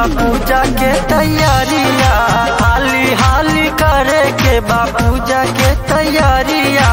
पूजा के तैयारिया हाली हाली करे के बा पूजा के तैयारिया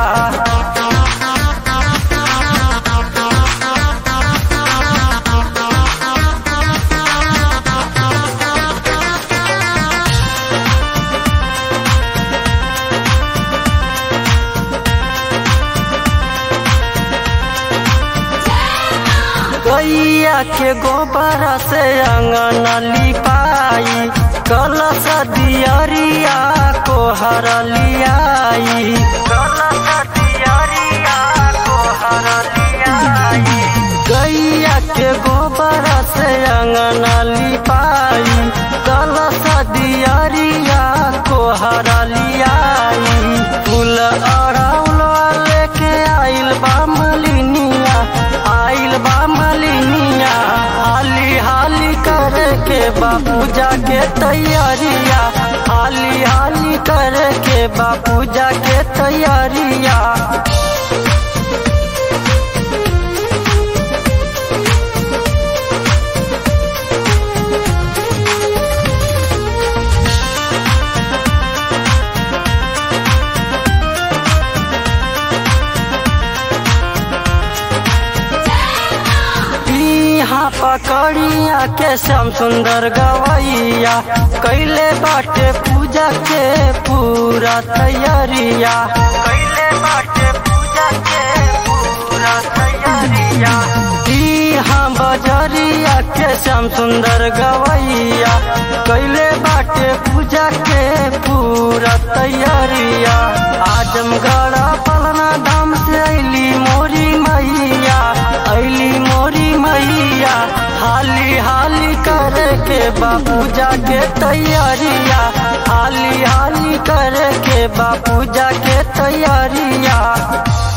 गैया के गोबर से अंगन लिपाई कलश दियरिया को हर लियाई कलश दियरिया को हर लियाई गैया के गोबर से अंगन लिपाई कलश दियरिया को हर लियाई फूल अड़ौल लेके आइल बा मलिनिया आइल बा मलिनिया हाली हाली करे के बा पूजा के तैयारिया हाली हाली करे के बा पूजा के तैयारिया यहाँ पकड़िया के श्याम सुंदर गवैया कैले बाटे पूजा के पूरा तैयारिया कैले बाटे पूजा के पूरा तैयारिया यहाँ बजरिया के श्याम सुंदर गवैया कैले बाटे पूजा के पूरा तैयारिया आजमगढ़ पलना धाम से अली मोरी मैया अली मोरी मैया हाली हाली करे के बा पूजा के तैयारिया हाली हाली करे के बा पूजा के तैयारिया